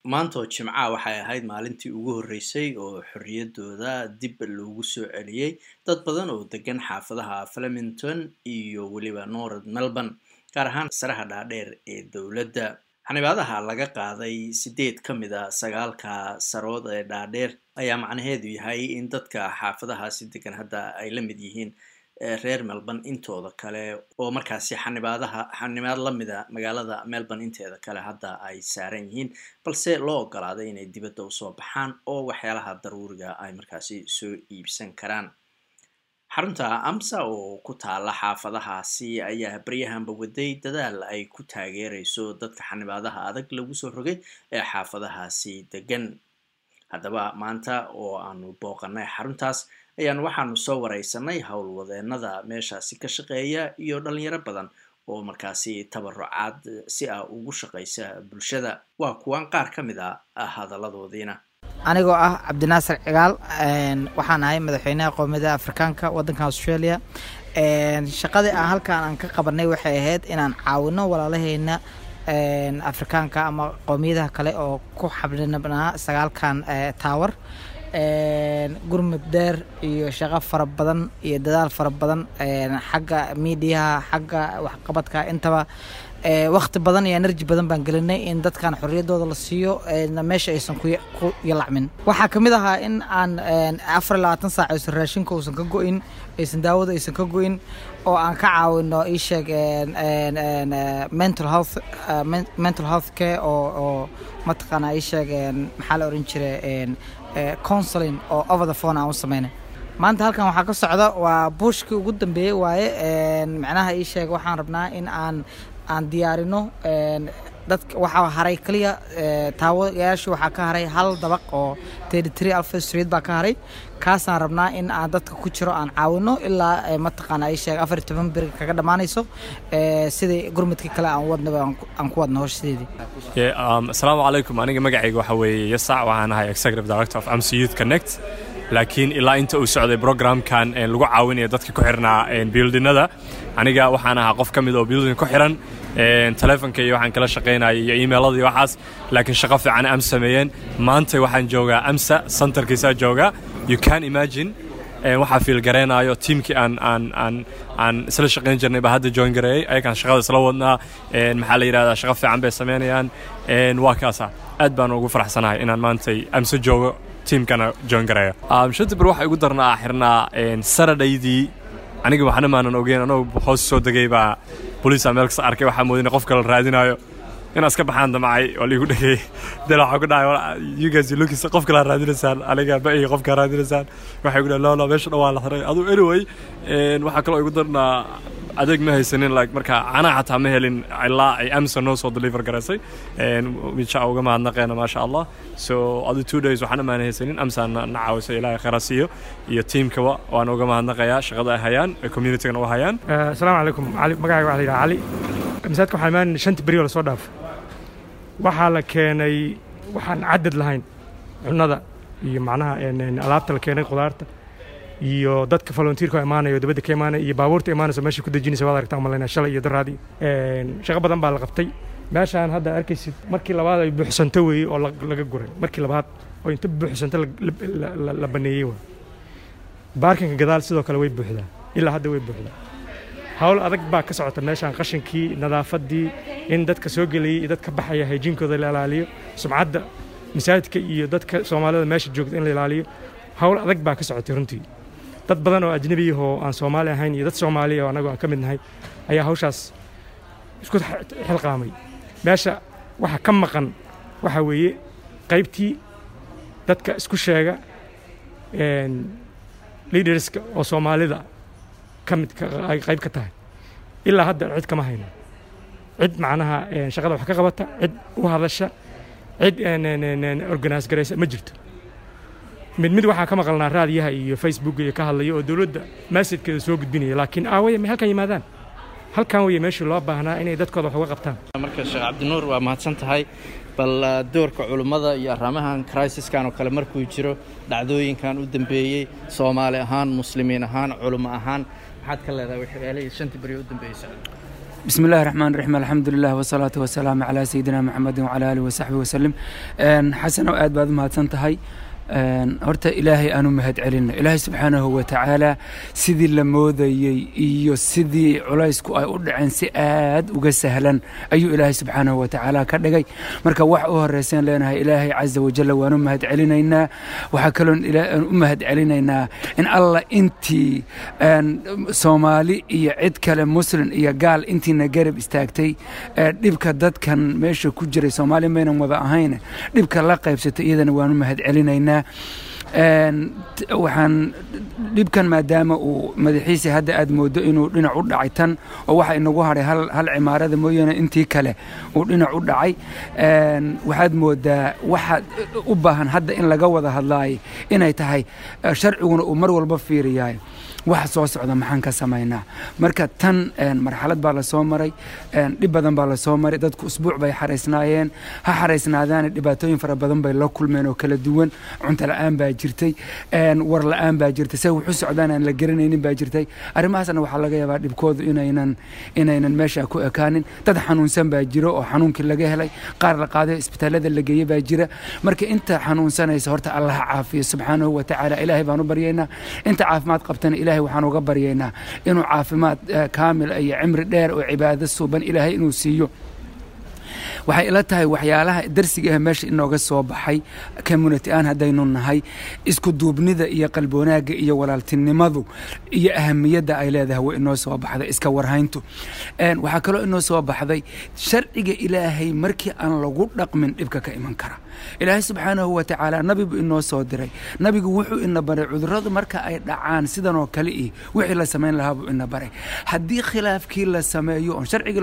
maanta oo jimca waxay ahayd maalintii ugu horreysay oo xorriyaddooda dib loogu soo celiyey dad badan oo degan xaafadaha flemington iyo weliba north melbourne gaar ahaan saraha dhaadheer ee dowladda xanibaadaha laga qaaday sideed ka mid a sagaalka sarood ee dhaadheer ayaa macnaheedu yahay in dadka xaafadahaasi degan hadda ay la mid yihiin reer melbourne intooda kale oo markaasi xanibaadaha xanibaad la mida magaalada melbourne inteeda kale hadda ay saaran yihiin balse loo ogolaaday inay dibadda usoo baxaan oo waxyaalaha daruuriga ay markaasi soo iibsan karaan xarunta amsa oo ku taala xaafadahaasi ayaa baryahanba waday dadaal ay ku taageerayso dadka xanibaadaha adag lagu soo rogay ee xaafadahaasi degan haddaba maanta oo aanu booqanay xaruntaas ayaan waxaanu soo wareysanay howlwadeenada meeshaasi ka shaqeeya iyo dhalinyaro badan oo markaasi tabarucaad si ah ugu shaqeysa bulshada waa kuwan qaar ka mid a hadaladoodiina anigoo ah cabdinaasir cigaal waxaan ahay madaxweynaha qoomiyada afrikaanka waddanka australia shaqadii aan halkaan aan ka qabanay waxay ahayd inaan caawino walaalaheyna afrikaanka ama qoomiyadaha kale oo ku xablinabnaa sagaalkan tower gurmud dheer iyo shaqo fara badan iyo dadaal fara badan xagga miidiyaha xagga waxqabadka intaba wakti badan iyo enerji badan baan gelinay in dadkan xorriyaddooda la siiyo meesha aysan ku yalacmin waxaa ka mid ahaa in aan afar iyo labaatan saac aysan raashinka uusan ka go-in aysan daawada aysan ka go-in oo aan ka caawino ii sheeg mental health mental health care oo oo mataqaanaa ii sheeg maxaa la oran jiray counseling oo over the phone aan u sameynay maanta halkan waxaa ka socda waa buushkii ugu dambeeyey waaye macnaha ii sheeg waxaan rabnaa in aan aan diyaarino dadka waxaa haray keliya taawayaashii waxaa ka haray hal dabaq oo thirty three alfa street baa ka haray kaasaan rabnaa in aan dadka ku jiro aan caawino ilaa mataqaana ii sheeg afar iyo toban beri kaga dhammaanayso sidii gurmudkii kale aan wadnaba aan ku wadno howshadeedii asalaamu calaykum aniga magacayga waxaa weeye yasac waxaan ahay executive director of amc youth connect laakiin ilaa inta uu socday programkan lagu caawinayo dadka ku xirnaa buildinada aniga waxaan ahaa qof ka mid oo building ku xiran telefonka iyo waxaan kala shaqaynaya iyo emailada iyo waxaas laakiin shaqo fiican am sameeyeen maanta waxaan joogaa amsa centerkiisaa joogaa you can imagine waxaa fiil gareynayo tiimkii aan aan aan aan isla shaqayn jirnay baa hadda join gareeyay ayakaan shaqada isla wadnaa maxaa la yidhahdaa shaqo fiican bay sameynayaan waa kaasa aad baan ugu faraxsanahay inaan maantay amse joogo tiimkana join gareeyo shanta ber waxaa igu darnaa xirnaa saradaydii aniga waxna maanan ogeyn anoo hoos soo degay baa boliisa meel kasta arkay waxaa moodin qof kale raadinayo inaas ka baxaan damacay oo liigu dhegay dela waxaa ku dhahay yugas lukis qof kala raadinaysaan aniga ba iyo qofkaa raadinaysaan waxay ku dhahay lolo meesha dhan waa la xiray aduu anyway waxaa kaloo igu darnaa adeeg ma haysanin like marka canaha xataa ma helin ilaa ay amsa noo soo deliver garaysay midsha uga mahadnaqeena maasha allah so adu two days waxaan amaana haysanin amsa na caawisay ilaahay khayra siiyo iyo tiimkaba waan uga mahadnaqayaa shaqada ay hayaan communitygana u hayaan asalaamu calaykum cali magacayga waxaa la yidhaha cali masaajidka waxaa imaan shantii beri oo lasoo dhaaf waxaa la keenay waxaan cadad lahayn cunnada iyo macnaha alaabta la keenay khudaarta iyo dadka volunteerka imaanaya oo dibadda ka imaanaya iyo baabuurta imaanaysa meesha ku dejinaysa waad aragtaa malayna shalay iyo daraadii shaqo badan baa la qabtay meeshaan hadda arkaysid markii labaad ay buuxsanto weeye oo laga guray markii labaad oo inta buuxsanto la baneeyey waa baarkinka gadaal sidoo kale way buuxdaa ilaa hadda way buuxdaa hawl adag baa ka socota meeshaan qashinkii nadaafaddii in dadka soo gelayay iyo dadka baxaya hayjiinkooda la ilaaliyo sumcadda masaajidka iyo dadka soomaalida meesha joogta in la ilaaliyo hawl adag baa ka socotay runtii dad badan oo ajnabiyahoo aan soomaali ahayn iyo dad soomaaliya oo annagoo aan ka mid nahay ayaa hawshaas isku xilqaamay meesha waxa ka maqan waxa weeye qaybtii dadka isku sheega leaderska oo soomaalida ka mid ay qayb ka tahay ilaa hadda cid kama hayno cid macnaha shaqada wax ka qabata cid u hadasha cid organise garaysa ma jirto mid mid waxaa ka maqalnaa raadiyaha iyo facebook iyo ka hadlaya oo dowladda maasidkeeda soo gudbinaya laakiin aawaya may halkan yimaadaan halkan weye meeshii loo baahnaa inay dadkooda wax uga qabtaan marka sheekh cabdinuur waa mahadsan tahay bal doorka culummada iyo arrimahan crisiskan oo kale markuu jiro dhacdooyinkan u dambeeyey soomaali ahaan muslimiin ahaan culummo ahaan maxaad ka leedahay waxyaalihii shantii beri u dambeeyey بسم الله الرحمن الرحيم الحمد لله والصلاة والسلام على سيدنا محمد وعلى آله وصحبه وسلم حسن وآد بعد ما تنتهي horta ilaahay aanu mahad celino ilaahay subxaanahu wa tacaala sidii la moodayey iyo sidii culaysku ay u dhaceen si aad uga sahlan ayuu ilaahay subxaanahu wa tacaala ka dhigay marka wax u horeyseen leenahay ilaahay caza wajalla waanu mahad celinaynaa waxaa kaloon u mahad celinaynaa in allah intii soomaali iyo cid kale muslim iyo gaal intiina garab istaagtay dhibka dadkan meesha ku jiray soomaali maynan wada ahayn dhibka la qaybsatay iyadana waanu mahad celinaynaa waxaan dhibkan maadaama uu madaxiisa hadda aad moodo inuu dhinac u dhacay tan oo waxa inagu hadhay hal cimaarada mooyaane intii kale uu dhinac u dhacay waxaad moodaa waxa u baahan hadda in laga wada hadlaayo inay tahay sharciguna uu mar walba fiiriyaay waxa soo socda maxaan ka samaynaa marka tan marxalad baa lasoo maray dhib badan baa lasoo maray dadku usbuuc bay xaraysnaayeen ha xaraysnaadaane dhibaatooyin fara badan bay la kulmeen oo kala duwan cunto la-aan baa jirtay war la-aan baa jirtay se wuxu socdaan aan la garanaynin baa jirtay arrimahaasna waxaa laga yaabaa dhibkoodu inaynan inaynan meesha ku ekaanin dad xanuunsan baa jiro oo xanuunkii laga helay qaar la qaaday isbitaalada la geeye baa jira marka inta xanuunsanaysa horta allaha caafiyo subxaanahu wa tacaala ilaahay baan u baryaynaa inta caafimaad qabtana ilaahay waxaan uga baryaynaa inuu caafimaad kaamil iyo cimri dheer oo cibaado suuban ilaahay inuu siiyo waxay ila tahay waxyaalaha darsiga ah meesha inooga soo baxay community aan haddaynu nahay isku duubnida iyo qalboonaaga iyo walaaltinimadu iyo ahamiyadda ay leedahay way inoo soo baxday iska warhayntu waxaa kaloo inoo soo baxday sharciga ilaahay markii aan lagu dhaqmin dhibka ka iman kara ilaahay subxaanahu wa tacaala nabibu inoo soo diray nabigu wuxuu ina baray cuduradu marka ay dhacaan sidan oo kale ih wixii la samayn lahaa buu ina baray haddii khilaafkii la sameeyo oon sharcigii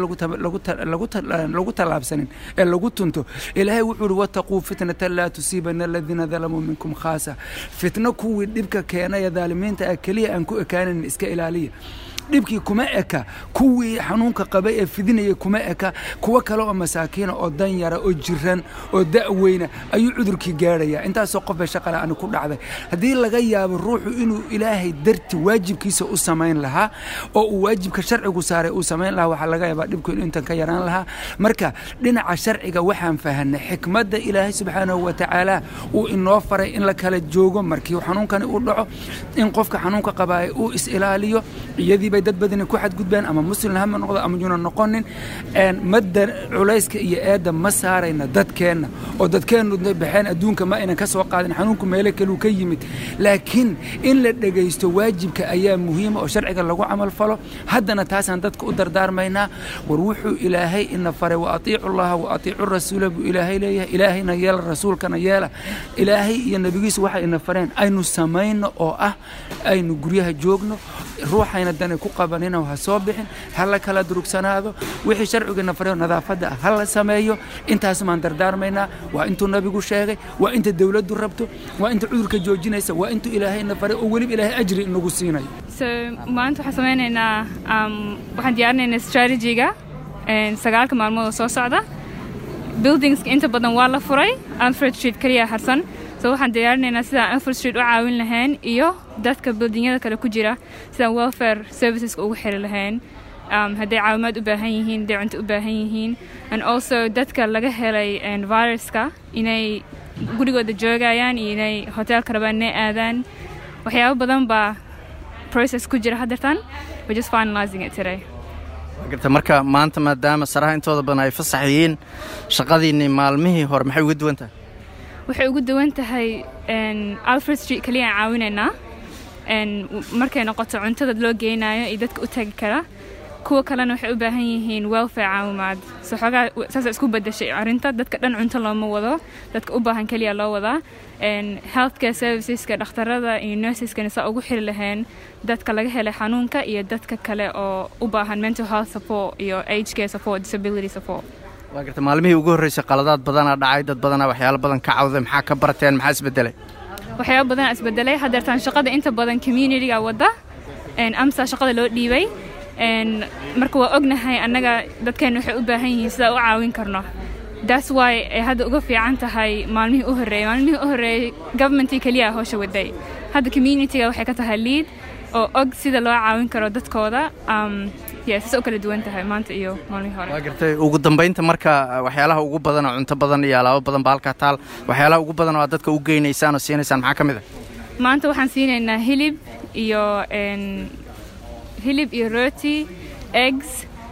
lagu tallaabsanin ee lagu tunto ilaahay wuxuu uhi wataquu fitnatan laa tusiibana aladiina dalamuu minkum khaasa fitno kuwii dhibka keenaya daalimiinta ah keliya aan ku ekaanin iska ilaaliya dhibkii kuma eka kuwii xanuunka qabay ee fidinaya kuma eka kuwo kale oo masaakiina oo danyara oo jiran oo da'weyna ayuu cudurkii gaadhaya intaasoo qof bay shaqala ani ku dhacday haddii laga yaabo ruuxu inuu ilaahay darti waajibkiisa u samayn lahaa oo uu waajibka sharcigu saaray uu samayn lahaa waxaa laga yaabaa dhibku inuu intan ka yaraan lahaa marka dhinaca sharciga waxaan fahanay xikmadda ilaahay subxaanahu wa tacaala uu inoo faray in la kala joogo markii xanuunkani uu dhaco in qofka xanuunka qabaaya uu is ilaaliyo iyadii bay dad badani ku xadgudbeen ama muslim hama noqdo ama yuuna noqonin madda culayska iyo eedda ma saarayna dadkeenna oo dadkeennu baxeen adduunka ma aynan ka soo qaadin xanuunku meelo kaluu ka yimid laakiin in la dhegaysto waajibka ayaa muhiima oo sharciga lagu camal falo haddana taasaan dadka u dardaarmaynaa war wuxuu ilaahay ina faray wa atiicu llaha wa atiicu rasuula buu ilaahay leeyahay ilaahayna yeela rasuulkana yeela ilaahay iyo nebigiisu waxay ina fareen aynu samayno oo ah aynu guryaha joogno ruuxayna dani ku qabanina ha soo bixin ha la kala durugsanaado wixii sharcigiina fareo nadaafadda ah ha la sameeyo intaasumaan dardaarmaynaa waa intuu nabigu sheegay waa inta dowladdu rabto waa inta cudurka joojinaysa waa intuu ilaahayna faray oo weliba ilaahay ajri inagu siinayo so maanta waxaan sameynaynaa waxaan diyaarinaynaa strategiga sagaalka maalmood oo soo socda buildingska inta badan waa la furay alfred street keliya harsan so waxaan diyaarinaynaa sidaan alfred street u caawin lahayn iyo dadka buildingyada kale ku jira sidaan welfare serviceska ugu xiri lahayn hadday caawimaad u baahan yihiin hadday cunto u baahan yihiin and also dadka laga helay viruska inay gurigooda joogayaan iyo inay hoteelka rabaan inay aadaan waxyaabo badan baa process ku jira haddeertan we're just finalizing it today garta marka maanta maadaama saraha intooda badan ay fasax yihiin shaqadiinni maalmihii hore maxay uga duwan tahay waxay ugu duwan tahay alfred street keliya aan caawinaynaa markay noqoto cuntada loo geynayo iyo dadka u tagi kara kuwa kalena waxay u baahan yihiin welfare caawimaad so xoogaa saasa isku bedeshay arrinta dadka dhan cunto looma wado dadka u baahan keliya loo wadaa healthcare serviceska dhakhtarada iyo nurseskana saa ugu xiri lahayn dadka laga helay xanuunka iyo dadka kale oo u baahan mental health support iyo age care support disability support waa garta maalmihii ugu horreysay qaladaad badanaa dhacay dad badanaa waxyaalo badan ka cawday maxaa ka barteen maxaa isbedelay waxyaaba badanaa isbedelay haddeertaan shaqada inta badan communityga wadda amsa shaqada loo dhiibay marka waa ognahay annaga dadkeenna waxay u baahan yihiin sidaa u caawin karno that's why ay hadda uga fiican tahay maalmihii u horreeyey maalmihii u horreeyey governmentii keliya howsha waday hadda communityga waxay ka tahay lead oo og sida loo caawin karo dadkooda yes soo kala duwan tahay maanta iyo maalmihii hore waa gartay ugu dambeynta marka waxyaalaha ugu badan oo cunto badan iyo alaabo badan ba halkaa taal waxyaalaha ugu badan oo aad dadka u geynaysaan oo siinaysaan maxaa ka mid ah maanta waxaan siinaynaa hilib iyo n hilib iyo roti eggs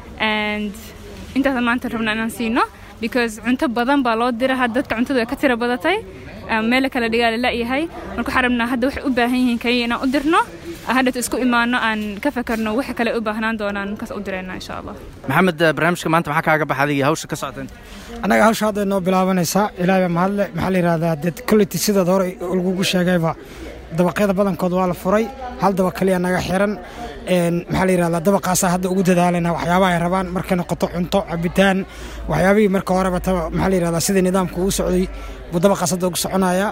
and intaasa maanta rabna inaan siino because cunto badan baa loo dira hadda dadka cuntada way ka tira badatay meela kala dhigaa la la'yahay marka waxaan rabnaa hadda waxay u baahan yihiin kaliya inaan u dirno hadhata isku imaano aan ka fakarno waxa kale u baahnaan doonaan markaas u dirayna insha allah maxamed barnaamijka maanta maxaa kaaga baxday iyo hawsha ka socota annaga hawsha hadda noo bilaabanaysaa ilaahay baa mahadle maxaa la yidhahdaa dee quality sidaad hore lagugu sheegayba dabaqyada badankood waa la furay hal dabaq kaliya naga xiran maxaa la yidhahdaa dabaqaasaa hadda ugu dadaalayna waxyaabaha ay rabaan markay noqoto cunto cabitaan waxyaabihii marka horeba taba maxaa la yidhahdaa sidii nidaamka uu socday buu dabaqaas hadda ugu soconaya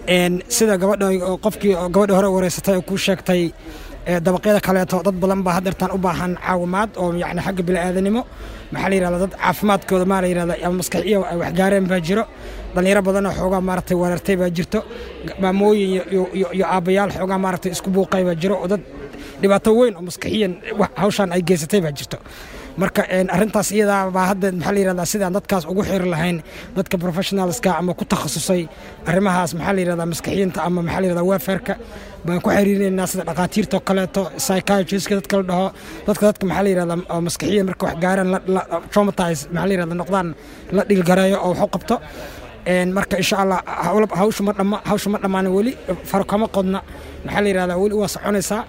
sida gabadha qofkii gabadha hore wareysatay oo kuu sheegtay dabaqyada kaleeto dad badan baa haddeertaan u baahan caawimaad oo yani xagga bini'aadanimo maxaa la yidhahdaa dad caafimaadkooda maa la yidhahdaa ama maskaxiya ay waxgaareen baa jiro dhalinyaro badanoo xoogaa maaragtay weerartay baa jirto maamooyin iyo aabbayaal xoogaa maaragtay isku buuqay baa jiro oo dad dhibaato weyn oo maskaxiyan hawshaan ay geysatay baa jirto marka arrintaas iyadaa baa hadda maxaa la yidhahdaa sidaan dadkaas ugu xiri lahayn dadka professionalska ama ku takhasusay arrimahaas maxaa la yidhahdaa maskaxiyinta ama maxaa la yidhahdaa waafarka baan ku xiriirinaynaa sida dhakhaatiirta oo kaleeto psychiatriska dadka la dhaho dadka dadka maxaa la yidhahdaa oo maskaxiyan marka wax gaaraan traumatize maxaa la yidhahdaa noqdaan la dhilgareeyo oo wax u qabto marka insha allah hawshu ma dhamma hawshu ma dhammaanin weli faro kama qodna maxaa la yidhahdaa weli waa soconaysaa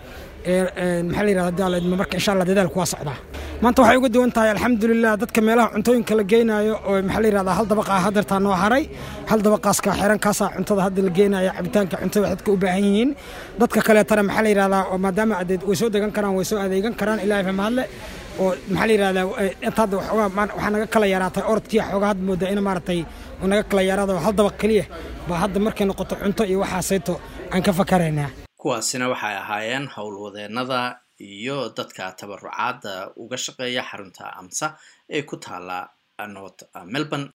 maxaa la yidhahdaa daalidma marka insha allah dadaalku waa socdaa maanta waxay uga duwan tahay alxamdulilah dadka meelaha cuntooyinka la geynayo oo maxaa la yidhahdaa hal dabaqaa hadeertaa noo haray hal dabaqaas kaa xiran kaasaa cuntada hadda la geenaya cabitaanka cuntada wax dadka u baahan yihiin dadka kaleetana maxaa la yidhahdaa maadaama adeed way soo degan karaan way soo adeegan karaan ilaahay fa mahadle oo maxaa la yidhahdaa inta hadda waxoogaa waxaa naga kala yaraatay orodkii xoogaa hadda moodaa in maaragtay oo naga kala yaraado hal dabaq keliya baa hadda markay noqoto cunto iyo waxaasayto aan ka fakaraynaa kuwaasina waxay ahaayeen howlwadeennada iyo dadka tabarucaadda uga shaqeeya xarunta amsa ee ku taala north melbourne